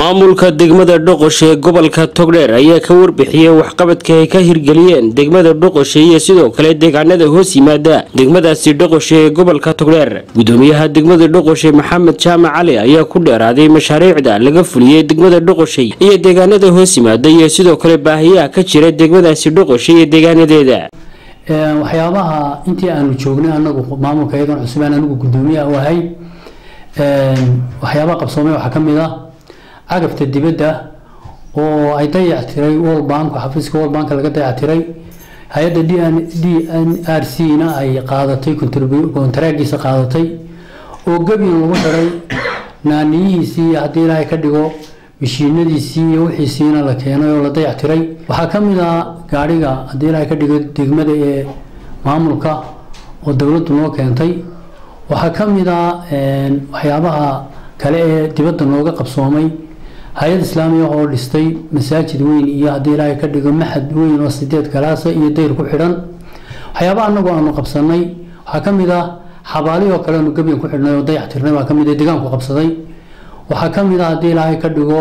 maamulka degmada dhoqoshe ee gobolka togdheer ayaa ka warbixiyey waxqabadka ay ka hirgeliyeen degmada dhoqoshe iyo sidoo kale deegaanada hoos yimaada degmadaasi dhoqoshe ee gobolka togdheer gudoomiyaha degmada dhoqoshe maxamed jaamac cali ayaa ku dheeraaday mashaariicda laga fuliyey degmada dhoqoshe iyo deegaanada hoos yimaada iyo sidoo kale baahiyaha ka jira degmadaasi dhoqoshe iyo deegaanadeeda waxyaabaha intii aanu joognay anagu maamulka iyadan cusubaan anigu gudoomiyaha u ahay waxyaabaha qabsoomay waxaa ka mid ah cagafta dibadda oo ay dayactiray world bank xafiiska world bank laga dayactiray hay-adda d n d n r c na ay qaadatay kontaraagiisa qaadatay oo gebin lagu xiray naaniyihiisii haddii ilaahay ka dhigo mashiinadiisii iyo wixiisiina la keenay oo la dayactiray waxaa ka mid ah gaadhiga haddii ilaahay ka dhigo degmada ee maamulka oo dowladdu noo keentay waxaa ka mid ah waxyaabaha kale ee dibadda nooga qabsoomay hay-ad islaamiya oo dhistay masaajid weyn iyo haddii ilaahay ka dhigo maxad weyn oo sideed galaasa iyo dayr ku xidhan waxyaabaha anagu aanu qabsanay waxaa ka mid ah xabaalihii oo kale aanu gebyan ku xidhnay oo dayactirnay baa ka mid ah deegaanku qabsaday waxaa ka mid ah haddii ilaahay ka dhigo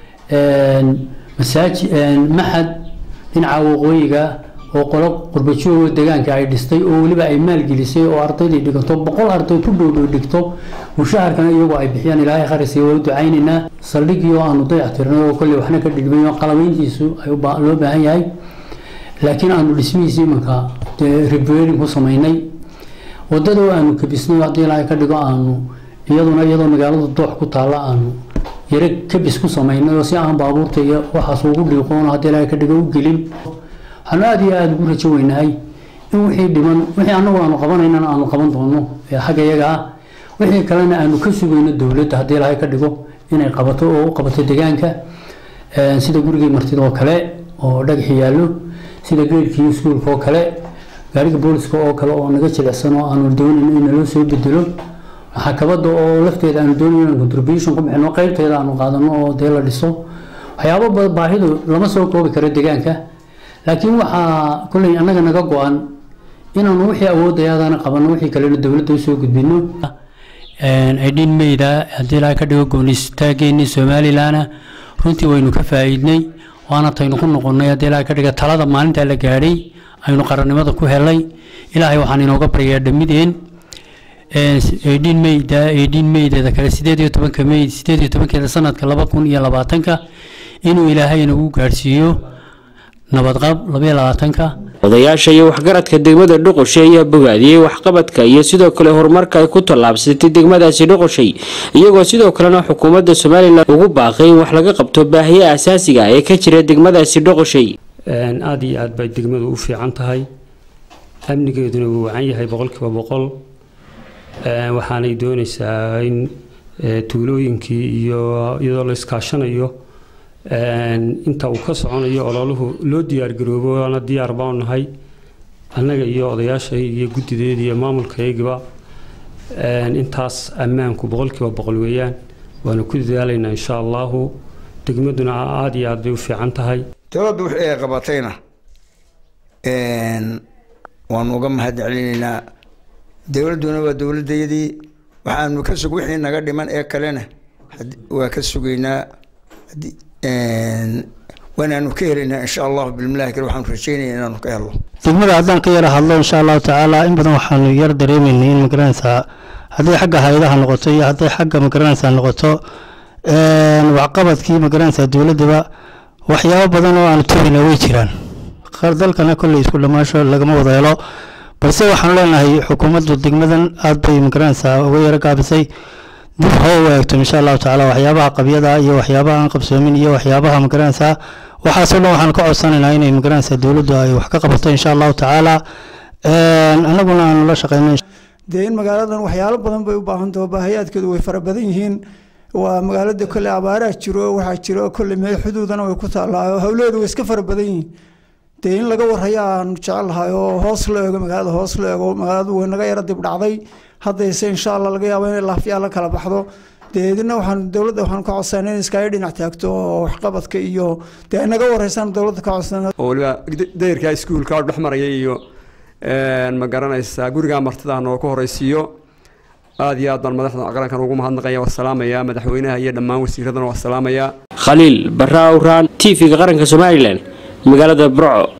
masaaji maxad dhinaca waqooyiga oo qolo qurbajoogo deegaanka ay dhistay oo weliba ay maalgelisay oo ardaydii dhigato boqol arday ku dhowdhow dhigto mushaharkana iyagoo ay bixiyaan ilaahay kharisiya waa u ducaynaynaa saldhigii oo aanu dayactirnay oo kolley waxna ka dhigmay oo qalabeyntiisu loo baahan yahay laakiin aanu dhismihiisi imanka repairing ku samaynay wadada oo aanu kabisnay haddii ilaahay ka dhigo aanu iyaduna iyadoo magaalada doox ku taalla aanu yaro kabis ku samaynay oo si aan baabuurta iyo waxaas ugu dhiiqoon haddii ilaahay ka dhigo u gelin waxaanu aada iyo aada ugu rajo weynahay in wixii dhiman wixii anagu aanu qabanaynana aanu qaban doono ee xagga iyaga ah wixii kalena aanu ka sugayno dowladda haddii ilaahay ka dhigo inay qabato oo u qabato deegaanka sida gurigii martida oo kale oo dhagaxi yaallo sida geedkii iskuulka oo kale gaariga booliska oo kale oo naga jilicsan oo aanu doonayn in naloo soo bedelo maxakabada oo lafteeda aanu doonayn inaan contribution ku bixino qeybteeda aanu qaadano oo dee la dhiso waxyaabo baahidu lama soo koobi karo deegaanka laakiin waxaa kolley annaga naga go-an inaanu wixii awoodayadana qabano wixii kalena dowladda usoo gudbino aydhin meyda haddii ilaahay ka dhigo goonistaageenii somalilanna runtii waynu ka faa'iidnay waana taynu ku noqonnay haddii ilaahay ka dhiga talada maalintaa la gaadhay aynu qarannimada ku helay ilaahay waxaan inooga baryaa dhammideen aydhin meyda aydhin meydeeda kale sideed iyo tobanka mey sideed iyo tobankeeda sanadka laba kun iyo labaatanka inuu ilaahay inagu gaadhsiiyo nabadqab labaiyo labaatanka odayaasha iyo waxgaradka degmada dhoqoshe ayaa bogaadiyey waxqabadka iyo sidoo kale horumarka ay ku tallaabsatay degmadaasi dhoqoshay iyagoo sidoo kalena xukuumadda somalilan ugu baaqay in wax laga qabto baahiya asaasiga ee ka jira degmadaasi dhoqoshay aada iyo aad bay degmadu u fiican tahay amnigeeduna wuu wacan yahay boqolkiiba boqol waxaanay doonaysaa in tuulooyinkii iyo iyadoo la iskaashanayo inta uu ka soconayo ololuhu loo diyaargaroobo waana diyaar baanu nahay annaga iyo odayaashay iyo guddideeda iyo maamulkayagiba intaas ammaanku boqolkiiba boqol weeyaan waanu ku dadaalaynaa insha allahu degmaduna aada iyo aad bay u fiican tahay dowladdu wixii ay qabatayna waanu uga mahad celinaynaa dowladduna waa dowladdayadii waxaanu ka sug wixii naga dhiman ee kalena waa ka sugaynaa waanaanu ka helaynaa insha allahu bilmilahi kale waxaanu rajeynaya inaanu ka helno degmada haddaan ka yara hadlo insha allahu tacaala in badan waxaanu yar dareemaynay in magaranaysaa hadday xagga hay-adaha noqoto iyo hadday xagga magaranaysaa noqoto waxqabadkii magaranaysaa dowladdaba waxyaabo badan oo aanu tugayna way jiraan dalkana kolley isku dhammaasho lagama wada helo balse waxaanu leenahay xukuumaddu degmadan aad bay magaranaysaa uga yaro gaabisay dib ha u eegto insha allahu tacaala waxyaabaha qabyada iyo waxyaabaha aan qabsoomin iyo waxyaabaha magaranaysaa waxaasoo dhan waxaan ka codsanaynaa inay magaranaysaa dowladdu ay wax ka qabato insha allahu tacaala annaguna aanu la shaqeyno dee in magaaladan waxyaalo badan bay u baahan taho baahayaadkeedu way fara badan yihiin waa magaalada kolley abaaraa jiro waxaa jiro kolley meel xuduudana way ku taallaa howleedu way iska fara badan yihiin dee in laga waraya aanu jecelahay oo hoos la eego magaalada hoos la eego magaaladu way naga yaro dib dhacday haddayse insha allah laga yaabo inay laafyaa la kala baxdo dee idina waxaan dowladda waxaan ka codsanay in iskaga dhinac taagto oo waxqabadka iyo dee ay naga wareysaan dowladda ka codsana oo waliba dayrka iskuulka dhex maraya iyo ma garanaysaa guriga martida noo ka horeysiiyo aad iyo aad baan madaxda qarankan ugu mahadnaqaya waa salaamaya madaxweynaha iyo dhammaan wasiiradana waa salaamaya khaliil barra awraan t v-ga qaranka somalilan magaalada burco